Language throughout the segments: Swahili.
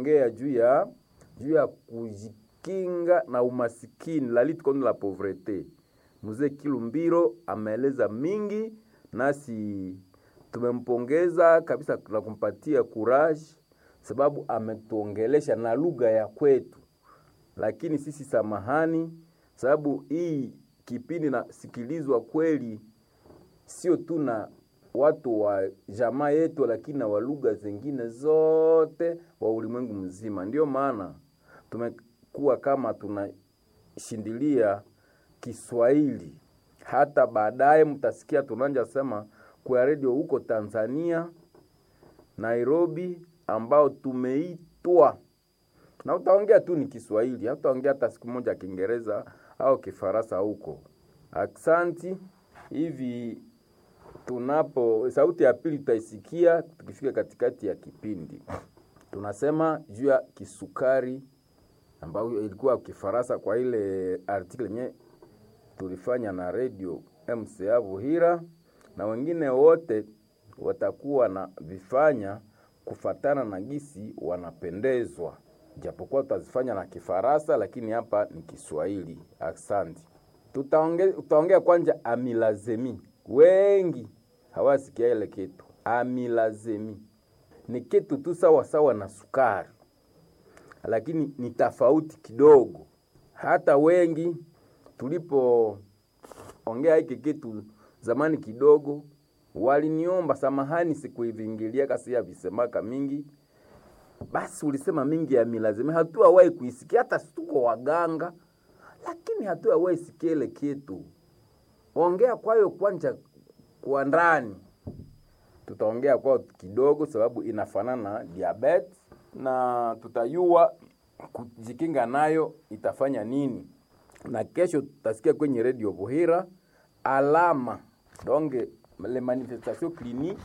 tunaongea juu ya juu ya kujikinga na umasikini, la lutte contre la pauvreté. Mzee Kilumbiro ameeleza mingi, nasi tumempongeza kabisa na kumpatia courage, sababu ametuongelesha na lugha ya kwetu. Lakini sisi samahani, sababu hii kipindi nasikilizwa kweli sio tu na watu wa jamaa yetu, lakini na wa lugha zingine zote wa ulimwengu mzima. Ndio maana tumekuwa kama tunashindilia Kiswahili. Hata baadaye mtasikia tunanja sema kwa redio huko Tanzania, Nairobi, ambao tumeitwa na utaongea tu ni Kiswahili, hataongea hata siku moja Kiingereza au Kifaransa huko. Aksanti. Hivi tunapo sauti ya pili tutaisikia tukifika katikati ya kipindi. Tunasema juu ya kisukari ambayo ilikuwa Kifaransa kwa ile article yenye tulifanya na radio MCA Buhira, na wengine wote watakuwa na vifanya kufatana na gisi wanapendezwa, japokuwa tutazifanya na Kifaransa, lakini hapa ni Kiswahili. Asante. Tutaongea tutaongea kwanza amilazemi. Wengi hawasikia ile kitu amilazemi, ni kitu tu sawa sawa na sukari, lakini ni tofauti kidogo. Hata wengi tulipoongea hiki kitu zamani kidogo, waliniomba samahani, sikuivingilia kasi ya visemaka mingi basi ulisema mingi ya milazimi, hatuawahi kuisikia, hata tuko waganga, lakini hatuawahi sikia ile kitu. Ongea kwayo kwanja kwa ndani, tutaongea kwao kidogo, sababu inafanana na diabetes na tutayua kujikinga nayo itafanya nini, na kesho tutasikia kwenye redio Buhira alama donge le manifestation clinique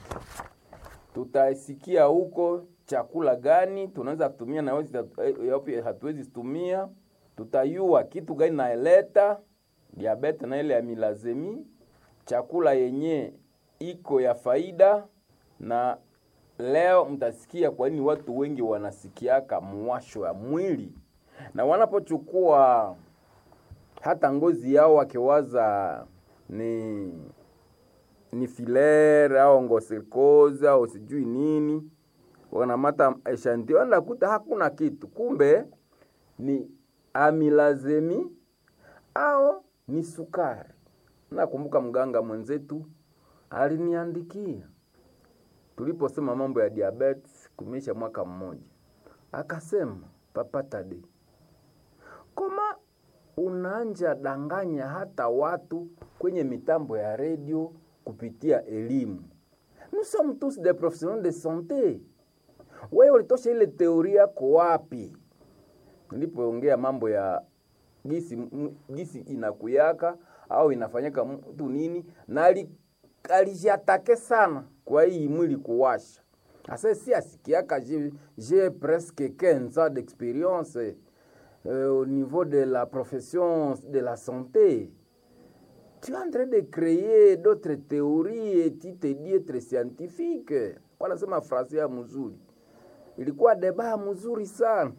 tutasikia huko chakula gani tunaweza tumia na yapi hatuwezi tumia. Tutayua kitu gani naeleta diabete na ile ya milazemi, chakula yenye iko ya faida. Na leo mtasikia kwa nini watu wengi wanasikiaka mwasho ya mwili, na wanapochukua hata ngozi yao wakiwaza ni ni filere au ngosikozi au sijui nini, wanamata eshantio nakuta hakuna kitu, kumbe ni amilazemi au ni sukari. Nakumbuka mganga mwenzetu aliniandikia tuliposema mambo ya diabetes kumeisha mwaka mmoja, akasema Papa Tade, koma unaanja danganya hata watu kwenye mitambo ya redio kupitia elimu. Nous sommes tous des professionnels de santé. Wewe ulitosha ile teoria yako wapi? Nilipoongea mambo ya gisi, gisi inakuyaka au inafanyika mtu nini, na alijatake sana kwa hii mwili kuwasha. Asa si asikiaka j'ai presque 15 ans d'expérience euh, au niveau de la profession de la santé tu es en train de créer d'autres théories et tu te dis être scientifique. Kwa nasema frase ya mzuri, ilikuwa deba mzuri sana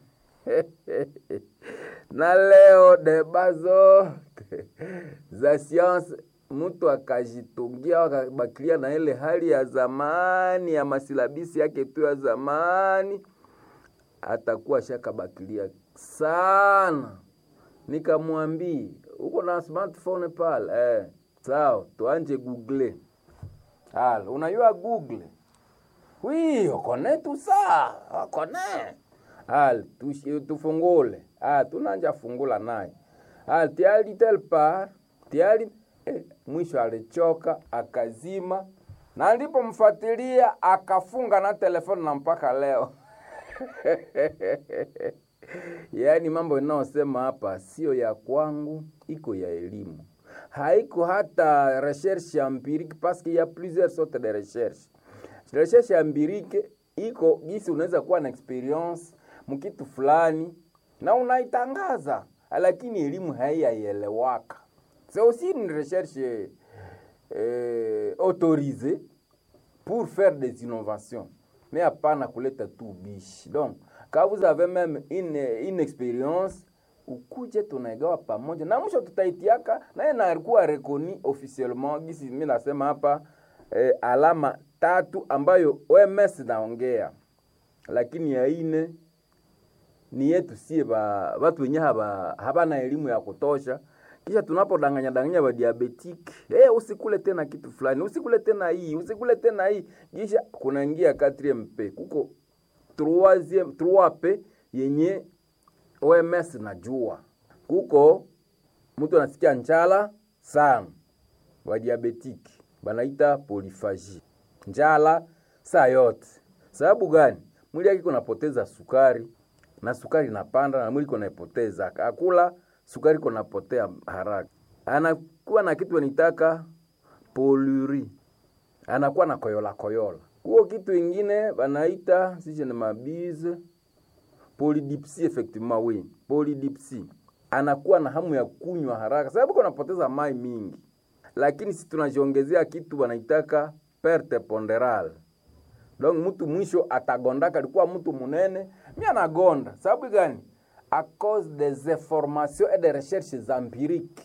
na leo deba zote za science mtu akajitungia akabakilia na ile hali ya zamani ya masilabisi yake tu ya zamani, atakuwa shakabakilia sana. Nikamwambia uko na smartphone pale eh? Sawa, tuanje google. Hal, unajua google wi okone tu saa okone hal tufungule ah, tunanja fungula naye hal tiali tel par tiali eh, mwisho alichoka akazima, na nilipomfuatilia akafunga na telefoni na mpaka leo Yaani mambo inayosema hapa sio ya kwangu, iko ya elimu, haiko hata recherche empirique parce qu'il y a plusieurs sortes de recherche. Recherche empirique iko gisi unaweza kuwa na experience mkitu fulani na unaitangaza, lakini elimu haiyaelewaka. C'est aussi une recherche euh, autorisée pour faire des innovations mais hapana kuleta tu bishi. Donc Quand vous avez même une, une experience ukuje tunaigawa pamoja na mwisho tutaitiaka naye nakuwa rekoni officiellement gisi mi nasema hapa eh, alama tatu ambayo OMS naongea, lakini ya ine ni yetu sie ba watu wenye haba habana elimu ya kutosha. Kisha tunapodanganya danganya ba diabetic, eh, usikule tena kitu fulani, usikule tena hii, usikule tena hii, kisha kunaingia 4MP kuko 3 3P yenye OMS najua kuko mtu anasikia njala sana, wa diabetic banaita poliphagie, njala saa yote. Sababu gani? Mwili yake kunapoteza sukari na sukari inapanda na mwili kunaipoteza, akula sukari kunapotea haraka, anakuwa na kitu anitaka poluri, anakuwa na koyola koyola. Huo kitu ingine banaita sije ni mabize polydipsie, effectivement oui, polydipsie. Anakuwa na hamu ya kunywa haraka sababu kunapoteza mai mingi, lakini si tunajiongezea kitu wanaitaka perte ponderale donc mtu mwisho atagondaka, alikuwa mtu munene, mi anagonda. Sababu gani? a cause des informations et des recherches empiriques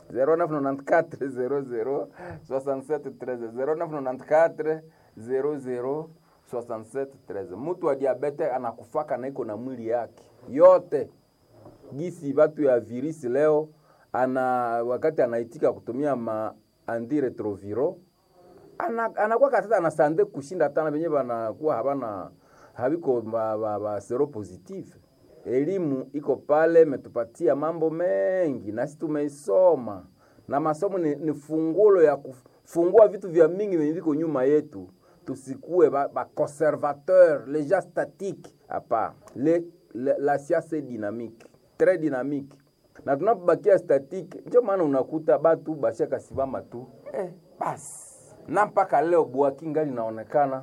0994 00 67 13 0994 00 67 13. Mtu wa diabete anakufaka na iko na mwili yake yote gisi batu ya virisi leo ana wakati anaitika kutumia ma antiretroviro ana, anakuwa katata anasande kushinda tana venye banakuwa habana habiko ba, ba, ba sero positive. Elimu iko pale, metupatia mambo mengi nasi tumeisoma, na masomo ni, ni fungulo ya kufungua vitu vya mingi venye viko nyuma yetu. Tusikue ba, ba conservateur les gens statiques hapa. Le, le, la science est dynamique très dynamique, na tunapobakia statique, ndio maana unakuta batu bashaka simama tu eh, basi na mpaka leo bwaki ngali inaonekana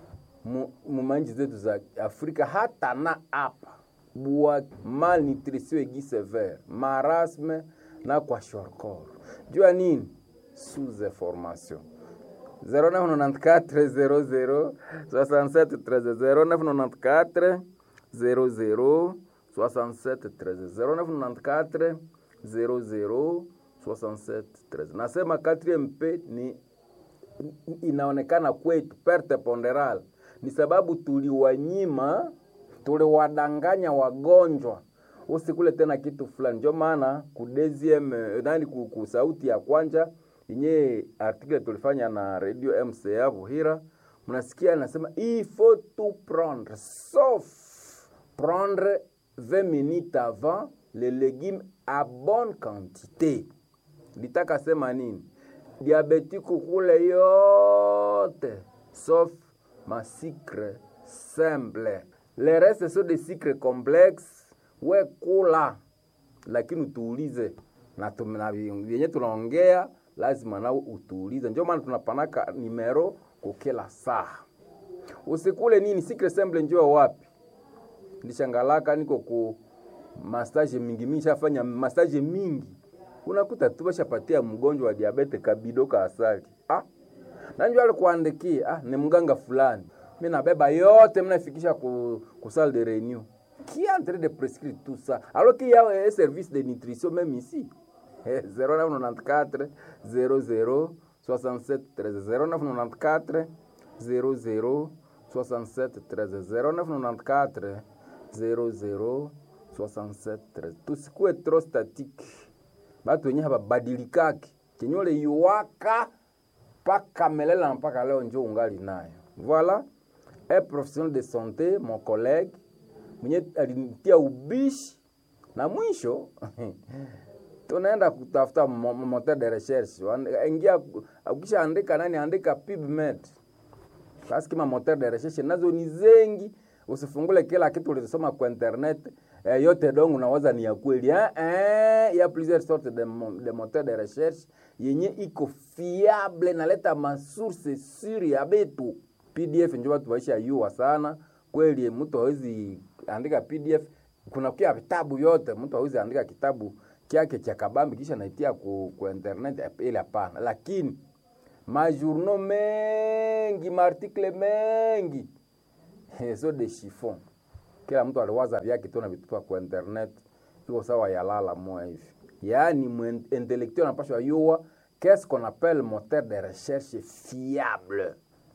mu manchi zetu za Afrika hata na hapa bwaki, malnutrition egi severe, marasme na kwa shorkor. Jua nini? sous information 0994 00 67 13 0994 00 67 13 0994 00 67 13. Nasema 4MP ni inaonekana kwetu perte ponderal ni sababu tuliwanyima, tuliwadanganya wagonjwa usikule tena kitu fulani. Ndio maana ku deuxième nani ku sauti ya kwanja yenye article tulifanya na radio MCA Buhira, mnasikia anasema il faut tout prendre sauf prendre 20 minutes avant les légumes à bonne quantité. Litaka sema nini? diabetiku kule yote sauf ma sucre simple, le reste so de sucre complexe. We kula, lakini utuulize na vyenye tunaongea lazima nao utuulize. Ndio maana tunapanaka nimero kukila saa. Usikule nini sucre simple, njoo wapi? Ndishangalaka niko ku massage mingi mingi, shafanya massage mingi unakuta tu bashapatia mgonjwa wa diabete kabido ka asali ah, nanjua alikuandikia ah, ni mganga fulani, mi nabeba yote mnafikisha ku, ku salle de réunion qui est en train de prescrire tout ça alors qu'il y a un service de nutrition même ici 0994 00 67 13 0994 00 67 13 0994 00 67 13 tusikue trop statique batu wenye hababadilikaki kenyole yuwaka mpaka melela mpaka leo njo ungali nayo. Voilà un professionnel de santé mon collègue mwenye alinitia ubishi na mwisho tunaenda kutafuta moteur de recherche, ingia ukisha andika nani, andika PubMed basi, kama moteur de recherche nazo ni zengi, usifungule kila kitu ulisoma kwa internet eh, yote dongo unaweza ni ya kweli eh, eh, ya plusieurs sortes de, de moteur de recherche yenye iko fiable naleta masource suri ya betu. PDF njo watu waisha yua sana kweli, mtu hawezi andika PDF. Kuna kia vitabu yote, mtu hawezi andika kitabu kyake cha kabambi kisha naitia ku, ku internet ile, hapana. Lakini majourno mengi maartikle mengi so de chiffon kila mtu aliwaza vyake tu na vitupa kwa internet iko sawa yalala moya hivi yaani intellectuel anapashwa yua qu'est-ce qu'on appelle moteur de recherche fiable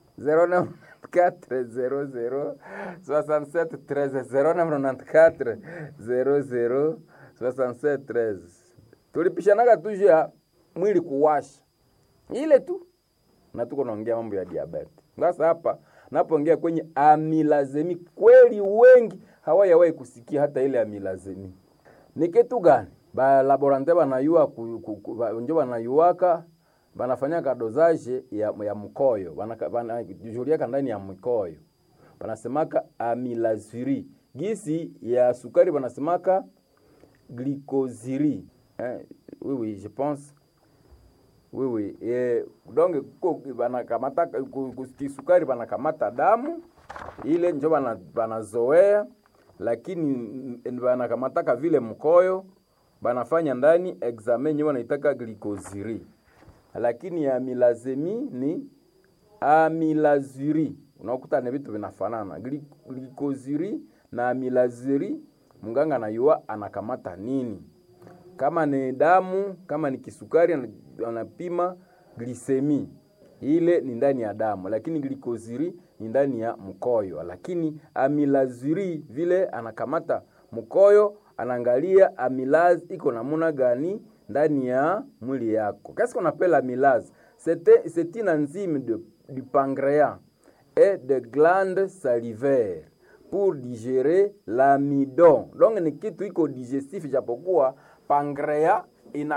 0994 67 13 0994 00 67 13 tulipishanaga tu juu ya mwili kuwasha ile tu na tuko naongea mambo ya diabete sasa hapa napoongea kwenye amilazemi kweli wengi hawayawahi kusikia hata ile amilazemi ni kitu gani balaborante banayua njo banayuaka banafanyaka dosage ya, ya mkoyo banajuliaka ndani ya mkoyo banasemaka amilaziri gisi ya sukari banasemaka glycosiri eh, oui, oui, je pense oui, oui. Eh, donc banakamata kisukari banakamata damu ile njo banazoea lakini banakamataka vile mkoyo banafanya ndani examen nyewe wanaitaka glycosiri lakini amilazemi ni amilaziri unakuta ni vitu vinafanana glycosiri na amilaziri mganga anayua anakamata nini kama ni damu kama ni kisukari anapima glisemi ile ni ndani ya damu lakini glycosiri ni ndani ya mkoyo lakini amilaziri vile anakamata mkoyo anaangalia amilaz iko namuna gani ndani ya mwili yako qu'est-ce qu'on appelle amylase c'est une enzyme de, du pancréas et de glandes salivaires pour digérer l'amidon donc ni kitu iko digestif japokuwa pancréas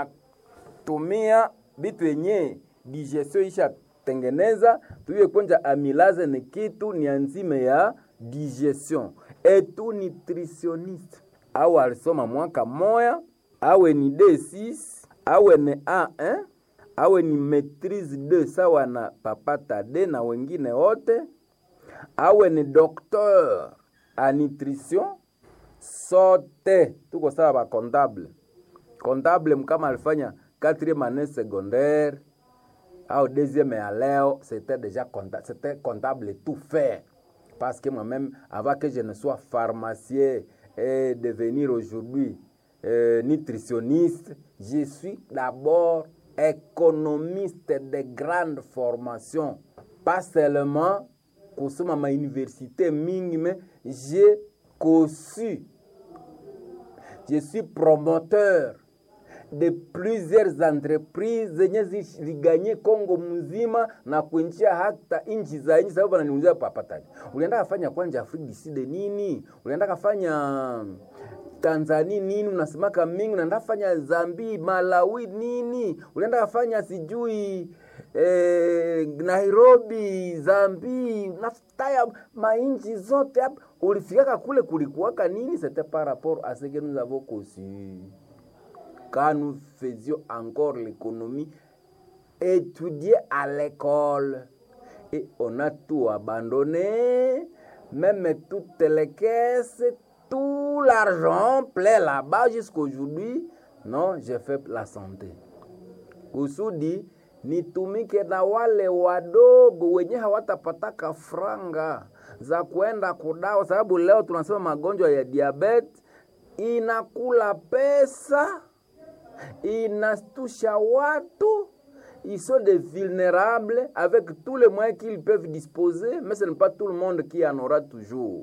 inatumia vitu yenye digestion ishatengeneza tuiye kwenja amylase ni kitu ni enzyme ya digestion et tout nutritionniste au alisoma mwaka moya awe ni D6 awe ni A1 awe ni maitrise 2 sawa na papata D na wengine wote awe ni docteur a nutrition sote tuko sawa ba comptable comptable mkama alifanya quatrième année secondaire au deuxième ya leo c'était déjà comptable c'était comptable tout fait parce que moi-même avant que je ne sois pharmacien et devenir aujourd'hui euh, nutritionniste, je suis d'abord économiste de grande formation. Pas seulement kusoma ma université mingi, mais j'ai conçu, je suis promoteur de plusieurs entreprises zenye ziliganye Kongo mzima na kuinjia hata nchi za nchi. Sababu ananiulizia papatani, ulienda kafanya kwanja Afrika du Sud nini? Ulienda kafanya Tanzania nini? Unasemaka mingi, unaenda fanya Zambi, Malawi nini? Ulienda kafanya sijui eh, Nairobi, Zambi, nafutaya mainchi zote hapa. Ulifikaka kule kulikuwaka nini? C'était par rapport à ce que nous avons conçu quand nous faisions encore l'économie, étudier à l'école. Et on a tout abandonné, même toutes les caisses, tout l'argent plein là-bas jusqu'aujourd'hui. Non, j'ai fait la santé. Kusudi nitumike na wale wadogo wenye hawatapataka franga za kuenda kudawa, sababu leo tunasema magonjwa ya diabetes inakula pesa inastusha watu ils sont des vulnérables avec tous les moyens qu'ils peuvent disposer mais ce n'est pas tout le monde qui en aura toujours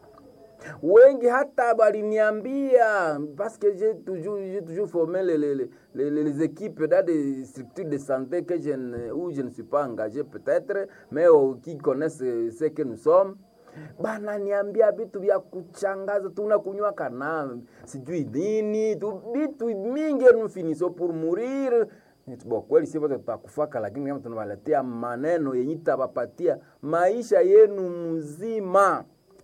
wengi hata baliniambia parce que j'ai toujours, j'ai toujours formé les, les, les, les, équipes dans des structures de santé que je ne, où je ne suis pas engagé peut-être mais oh, qui connaissent ce que nous sommes bananiambia vitu vya kuchangaza, tunakunywa kana sijui nini tu vitu mingi nous finissons pour mourir. Bo, kweli si wote tutakufaka, lakini kama tunawaletea maneno yenye tabapatia maisha yenu mzima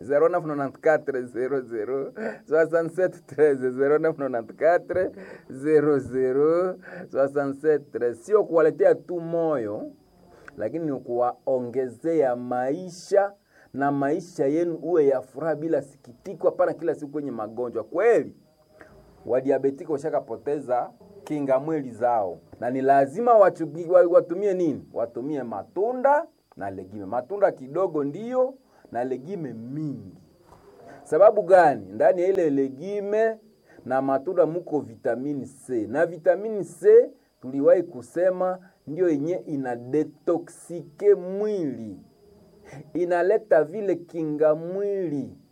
0994 00 0994 00 67 sio kuwaletea tu moyo, lakini ni kuwaongezea maisha na maisha yenu uwe ya furaha bila sikitiko, hapana kila siku kwenye magonjwa. Kweli wadiabetiki washakapoteza kinga mwili zao, na ni lazima wachugi, watumie nini? Watumie matunda na legime. Matunda kidogo ndiyo na legime mingi. Sababu gani? Ndani ya ile legime na matunda muko vitamini C, na vitamini C tuliwahi kusema ndio yenye ina detoksike mwili, inaleta vile kinga mwili